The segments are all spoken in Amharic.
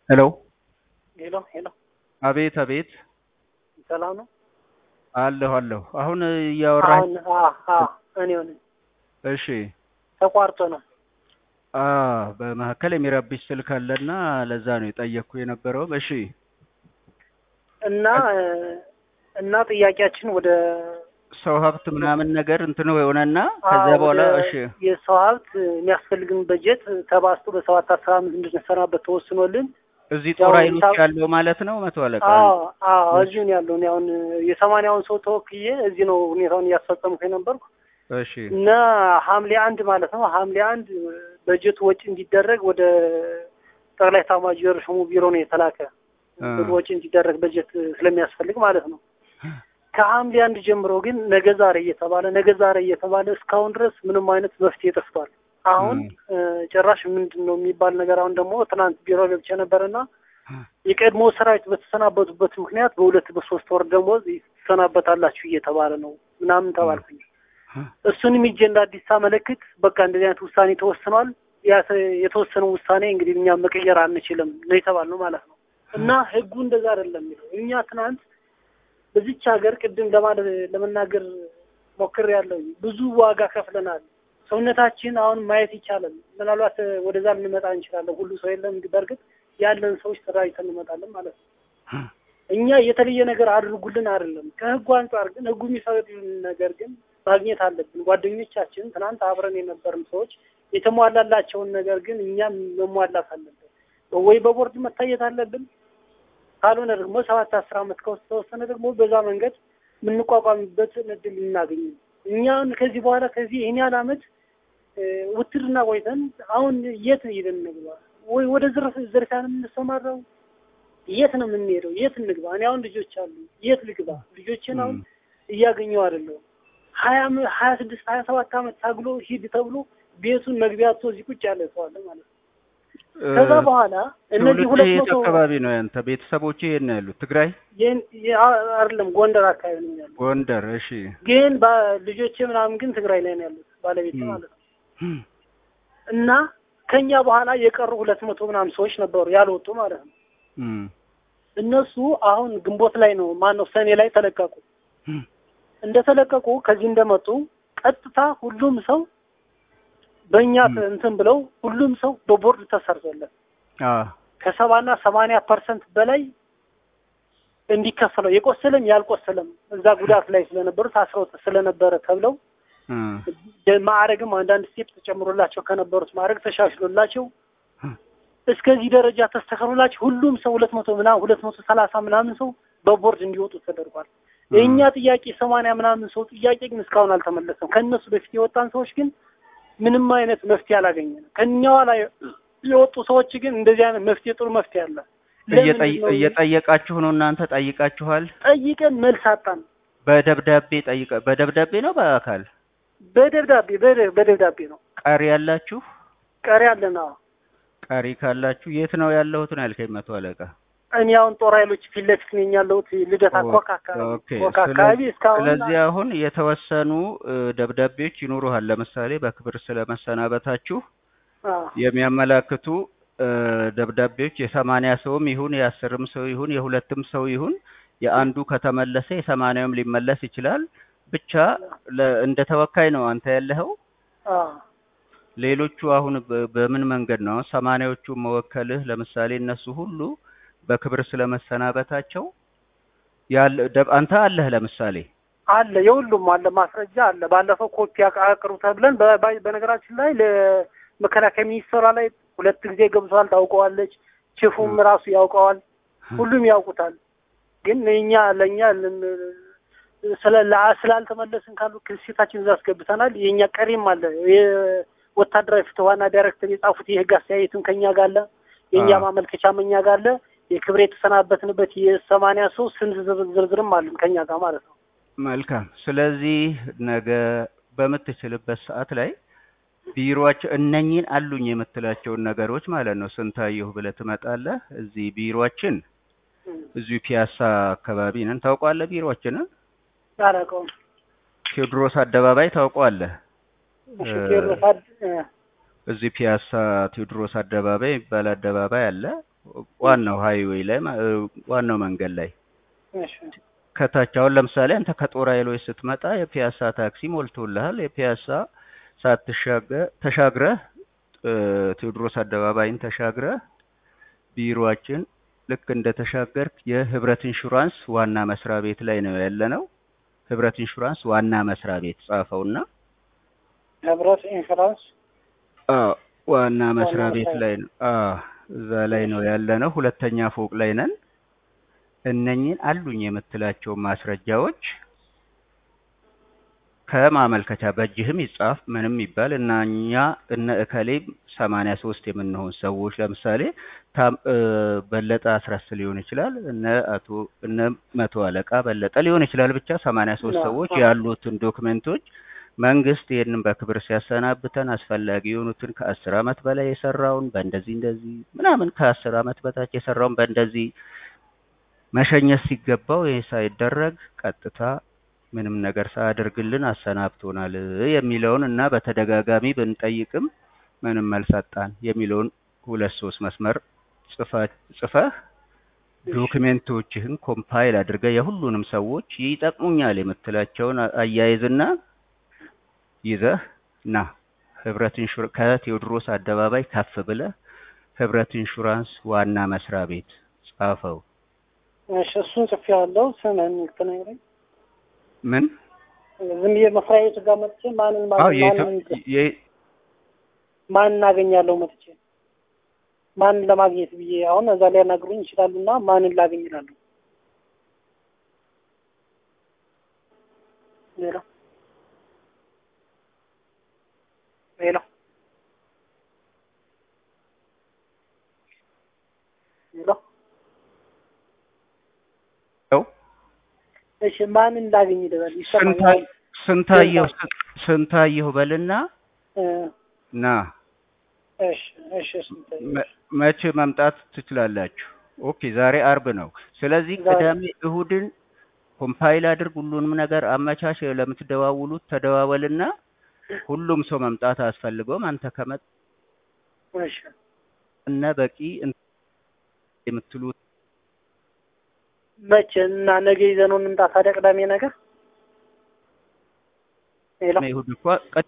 ሄሎ ሄሎ ሄሎ፣ አቤት አቤት ሰላም ነው? አለሁ አለሁ አሁን እያወራህ አሁን አ አ እኔው ነኝ። እሺ ተቋርጦ ነው። አ በመካከል የሚረብሽ ስልክ አለና ለዛ ነው የጠየቅኩ የነበረው እሺ እና እና ጥያቄያችን ወደ ሰው ሀብት ምናምን ነገር እንትን የሆነና አ ከዛ በኋላ ወደ እሺ የሰው ሀብት የሚያስፈልግን በጀት ተባዝቶ በሰባት አስራ አምስት እንድንሰራበት ተወስኖልን እዚህ ያው ጦር ኃይሎች ሂሳብ- ያለው ማለት ነው መቶ አለቃ አዎ አዎ እዚሁ ነው ያለው። እኔ አሁን የሰማንያውን ሰው ተወክዬ እዚህ ነው ሁኔታውን እያስፈጸምኩ የነበርኩ እሺ እና ሐምሌ አንድ ማለት ነው ሐምሌ አንድ በጀቱ ወጪ እንዲደረግ ወደ ጠቅላይ ኤታማዦር ሹሙ ቢሮ ነው የተላከ አ፣ ብር ወጪ እንዲደረግ በጀት ስለሚያስፈልግ ማለት ነው። ከሐምሌ አንድ ጀምሮ ግን ነገ ዛሬ እየተባለ ነገ ዛሬ እየተባለ እስካሁን ድረስ ምንም አይነት መፍትሄ ጠፍቷል። አሁን እ፣ ጭራሽ ምንድን ነው የሚባል ነገር አሁን ደግሞ ትናንት ቢሮ ገብቼ ነበርና የቀድሞ ሰራዊት በተሰናበቱበት ምክንያት በሁለት በሶስት ወር ደሞዝ ትሰናበታላችሁ እየተባለ ነው ምናምን ተባልኩኝ። እሱንም ሂጄ እንደ አዲስ ሳመለክት በቃ እንደዚህ አይነት ውሳኔ ተወስኗል። ያ የተወሰነው ውሳኔ እንግዲህ እኛ መቀየር አንችልም ነው የተባልነው ማለት ነው። እና ህጉ እንደዛ አይደለም የሚለው እኛ ትናንት በዚች ሀገር ቅድም ለማለት ለመናገር ሞክር ያለው ብዙ ዋጋ ከፍለናል። ሰውነታችን አሁን ማየት ይቻላል። ምናልባት ወደዛ ልንመጣ እንችላለን። ሁሉ ሰው የለም። በእርግጥ ያለን ሰዎች ተደራጅተን እንመጣለን ማለት ነው። እኛ የተለየ ነገር አድርጉልን አይደለም። ከህጉ አንጻር ግን ህጉ የሚፈቅድልን ነገር ግን ማግኘት አለብን። ጓደኞቻችን ትናንት አብረን የነበርን ሰዎች የተሟላላቸውን ነገር ግን እኛም መሟላት አለብን። ወይ በቦርድ መታየት አለብን። ካልሆነ ደግሞ ሰባት አስር አመት ከውስጥ ተወሰነ ደግሞ በዛ መንገድ የምንቋቋምበት እድል እናገኝ። እኛ አሁን ከዚህ በኋላ ከዚህ ይህን ያህል አመት እ፣ ውትድርና ቆይተን አሁን የት ሄደን እንግባ? ወይ ወደ ዝርፍ ዝርፊያ ነው የምንሰማራው? የት ነው የምንሄደው? የት እንግባ? እኔ አሁን ልጆች አሉ። የት ልግባ? ልጆችን አሁን እያገኘው አይደለሁም። ሀያ አመ- ሀያ ስድስት ሀያ ሰባት አመት ታግሎ ሂድ ተብሎ ቤቱን መግቢያ አጥቶ እዚህ ቁጭ ያለ ሰው አለ ማለት ነው። ከዛ በኋላ እነዚህ ትውልድ ሁለት የት መቶ አካባቢ ነው ያንተ ቤተሰቦች የት ነው ያሉት ትግራይ ይህን- ይህ አ- አይደለም ጎንደር አካባቢ ነው ያለው። ጎንደር እሺ ግን ባ- ልጆቼ ምናምን ግን ትግራይ ላይ ነው ያሉት ባለቤት ም። ማለት ነው። እና ከኛ በኋላ የቀሩ ሁለት መቶ ምናምን ሰዎች ነበሩ ያልወጡ ማለት ነው። እም፣ እነሱ አሁን ግንቦት ላይ ነው ማን ነው ሰኔ ላይ ተለቀቁ። እም፣ እንደተለቀቁ ከዚህ እንደመጡ ቀጥታ ሁሉም ሰው በእኛ ም። እንትን ብለው ሁሉም ሰው በቦርድ ተሰርቶለት አ ከሰባና ሰማንያ ፐርሰንት በላይ እንዲከፈለው የቆሰለም ያልቆሰለም እዛ ጉዳት ላይ ስለነበሩ ታስረው ስለነበረ ተብለው እም፣ ማዕረግም አንዳንድ ስቴፕ ተጨምሮላቸው ከነበሩት ማዕረግ ተሻሽሎላቸው እም፣ እስከዚህ ደረጃ ተስተካክሎላቸው ሁሉም ሰው ሁለት መቶ ምናምን ሁለት መቶ ሰላሳ ምናምን ሰው በቦርድ እንዲወጡ ተደርጓል። የእኛ ጥያቄ ሰማንያ ምናምን ሰው ጥያቄ ግን እስካሁን አልተመለሰም። ከእነሱ በፊት የወጣን ሰዎች ግን ምንም አይነት መፍትሄ አላገኘንም። ከእኛ ኋላ የወጡ ሰዎች ግን እንደዚህ አይነት መፍትሄ ጥሩ መፍትሄ አለ። እየጠየ- ለምንድን ነው እየጠየቃችሁ ነው እናንተ ጠይቃችኋል ጠይቀን መልስ አጣን። በደብዳቤ ጠይቀ በደብዳቤ ነው በአካል በደብዳቤ በደ- በደብዳቤ ነው ቀሪ ያላችሁ ቀሪ አለን። አዎ ቀሪ ካላችሁ የት ነው ያለሁት ነው ያልከኝ መቶ አለቃ እኔ አሁን ጦር ኃይሎች ፊት ለፊት ነኝ ያለሁት ልደታ ኮካ አካባቢ ኦኬ ኮካ አካባቢ እስካሁን ስለዚህ አሁን የተወሰኑ እ፣ ደብዳቤዎች ይኖሩሃል ለምሳሌ በክብር ስለመሰናበታችሁ አዎ የሚያመላክቱ እ፣ ደብዳቤዎች የሰማንያ ሰውም ይሁን የአስርም ሰው ይሁን የሁለትም ሰው ይሁን የአንዱ ከተመለሰ የሰማንያውም ሊመለስ ይችላል። ብቻ ለ- እንደ ተወካይ ነው አንተ ያለኸው። አዎ ሌሎቹ አሁን በ- በምን መንገድ ነው ሰማንያዎቹ መወከልህ? ለምሳሌ እነሱ ሁሉ በክብር ስለመሰናበታቸው ያለ ደብ- አንተ አለህ ለምሳሌ አለ የሁሉም አለ ማስረጃ አለ። ባለፈው ኮፒ አቅ- አቅርቡ ተብለን በ- በ- በነገራችን ላይ ለመከላከያ ሚኒስቴሯ ላይ ሁለት ጊዜ ገብቷል፣ ታውቀዋለች። ቺፉም ራሱ ያውቀዋል፣ ሁሉም ያውቁታል። ግን እኛ ለእኛ ልን- ስለ ለአ- ስላልተመለስን ካሉ ክሴታችን እዛ አስገብተናል። የእኛ ቀሪም አለ የወታደራዊ ፍትህ ዋና ዳይሬክተር የጻፉት የህግ አስተያየትም ከኛ ጋር አለ። የእኛ አዎ። ማመልከቻም እኛ ጋር አለ። የክብር የተሰናበትንበት የሰማንያ ሰው ስንት ዝር- ዝርዝርም አለን ከኛ ጋር ማለት ነው። መልካም። ስለዚህ ነገ በምትችልበት ሰዓት ላይ ቢሮአቸው እነኚህን አሉኝ የምትላቸውን ነገሮች ማለት ነው ስንታየሁ ብለህ ትመጣለህ። እዚህ ቢሮአችን እዚሁ ፒያሳ አካባቢ ነን። ታውቀዋለህ ቢሮአችንን? አላውቀውም። ቴዎድሮስ አደባባይ ታውቀዋለህ? እሺ እ፣ ቴዎድሮስ አድ- እ፣ እዚህ ፒያሳ ቴዎድሮስ አደባባይ የሚባል አደባባይ አለ። ዋናው ሃይዌይ ላይ ማ- እ፣ ዋናው መንገድ ላይ እሺ ከታች አሁን ለምሳሌ አንተ ከጦር ኃይሎች ስትመጣ የፒያሳ ታክሲ ሞልቶልሃል። የፒያሳ ሳትሻገር ተሻግረህ እ፣ ቴዎድሮስ አደባባይን ተሻግረህ ቢሮአችን ልክ እንደ ተሻገርክ የህብረት ኢንሹራንስ ዋና መስሪያ ቤት ላይ ነው ያለነው። ህብረት ኢንሹራንስ ዋና መስሪያ ቤት ጻፈውና ህብረት ኢንሹራንስ አዎ ዋና መስሪያ ዋና ቤት መስሪያ ላይ ነው። አዎ እዛ ላይ ነው ያለነው። ሁለተኛ ፎቅ ላይ ነን። እነኚህን አሉኝ የምትላቸው ማስረጃዎች ከማመልከቻ በእጅህም ይጻፍ ምንም ይባል እና እኛ እነ እከሌ ሰማንያ ሶስት የምንሆን ሰዎች ለምሳሌ ታም እ፣ በለጠ አስረስ ሊሆን ይችላል እነ አቶ እነ መቶ አለቃ በለጠ ሊሆን ይችላል ብቻ ሰማንያ ሶስት ና- ሰዎች አ- ያሉትን ዶክመንቶች መንግስት ይህንን በክብር ሲያሰናብተን አስፈላጊ የሆኑትን ከአስር አመት በላይ የሰራውን በእንደዚህ እንደዚህ ምናምን ከአስር አመት በታች የሰራውን በእንደዚህ መሸኘት ሲገባው ይህ ሳይደረግ ቀጥታ ምንም ነገር ሳያደርግልን አሰናብቶናል የሚለውን እና በተደጋጋሚ ብንጠይቅም ምንም መልስ አጣን የሚለውን ሁለት ሶስት መስመር ጽፋ- ጽፈህ ዶክሜንቶችህን ኮምፓይል አድርገህ የሁሉንም ሰዎች ይጠቅሙኛል የምትላቸውን አ- አያይዝና ይዘህ ና ህብረት ኢንሹር ከቴዎድሮስ አደባባይ ከፍ ብለህ ህብረት ኢንሹራንስ ዋና መስሪያ ቤት ጻፈው። እሺ እሱን ጽፌዋለሁ። ስምህን ትነግረኝ? ምን ዝም ብዬ መስሪያ ቤቱ ጋር መጥቼ ማንን አዎ ማንን የኢትዮ- ማንን የ- ማን እናገኛለሁ መጥቼ ማንን ለማግኘት ብዬ አሁን እዛ ሊያናግሩኝ ይችላሉ እና ማንን ላገኝ ይላሉ። ሌላ ሌላ ሌላ ያው እሺ ማንን ላገኝ ይላል ስንታ- ይሰማኛል። ስንታየሁ ስንታየሁ በልና እ፣ ና እሺ እሺ ስንት መ- መቼ መምጣት ትችላላችሁ? ኦኬ ዛሬ አርብ ነው። ስለዚህ ዛሬ- ቅዳሜ እሁድን ኮምፓይል አድርግ፣ ሁሉንም ነገር አመቻች። ለምትደዋውሉት ተደዋወልና ሁሉም ሰው መምጣት አያስፈልገውም። አንተ ከመጣ እሺ እነ በቂ እን- የምትሉት መቼ እና ነገ ይዘነው እንምጣ ታዲያ ቅዳሜ ነገር ሄሎ እሁድ እኮ ቀ-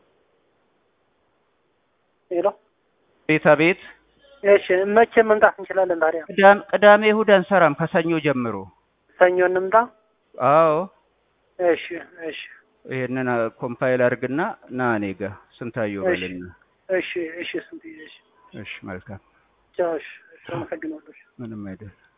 ሄሎ ቤታ ቤት እሺ መቼ መምጣት እንችላለን ታዲያ ቅዳም- ቅዳሜ እሁድ አንሰራም ከሰኞ ጀምሮ። ሰኞ እንምጣ አዎ እሺ እሺ ይሄንን ኮምፓይል አድርግና ና እኔ ጋ ስንታየሁ እሺ። በልና። እሺ እሺ ስንት እሺ እሺ መልካም፣ ቻው እሺ እሺ አመሰግናለሁ ምንም አይደል።